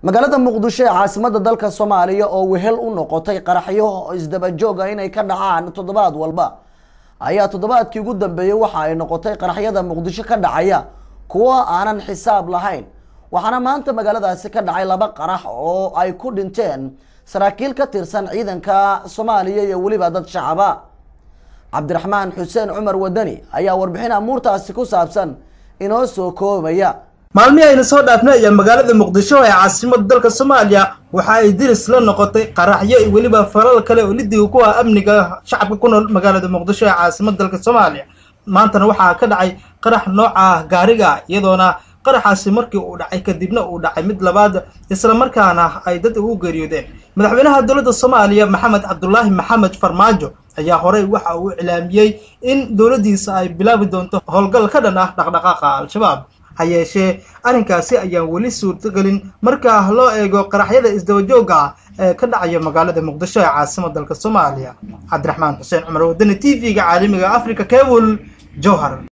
magaalada muqdisho ee caasimada dalka soomaaliya oo wehel u noqotay qaraxyo isdabajooga inay ka dhacaan toddobaad walba ayaa toddobaadkii ugu dambeeyey waxa ay noqotay qaraxyada muqdisho ka dhacaya kuwo aanan xisaab lahayn waxaana maanta magaaladaasi ka dhacay laba qarax oo ay ku dhinteen saraakiil ka tirsan ciidanka soomaaliya iyo weliba dad shacaba cabdiraxmaan xuseen cumar wadani ayaa warbixin amuurtaasi ku saabsan inoo soo koobaya maalmihii ayna soo dhaafnay ayaa magaalada muqdisho ee caasimada dalka soomaaliya waxa ay diris la noqotay qaraxyo iyo weliba falal kale oo lidiga ku ah amniga shacabka ku nool magaalada muqdisho ee caasimada dalka soomaaliya maantana waxaa ka dhacay qarax nooca gaariga iyadoona qaraxaasi markii uu dhacay kadibna uu dhacay mid labaad isla markaana ay dad ugu geeriyoodeen madaxweynaha dowladda soomaaliya maxamed cabdulaahi maxamed farmaajo ayaa horey waxa uu iclaamiyey in dowladdiisa ay bilaabi doonto howlgal ka dhan ah dhaqdhaqaaqa al-shabaab ha yeeshee arrinkaasi ayaan weli suurtogelin marka loo eego qaraxyada isdabajooga ah ee ka dhacaya magaalada muqdisho ee caasimada dalka soomaaliya cabdiraxmaan xuseen cumar wadani t v-ga caalamiga africa cable jowhar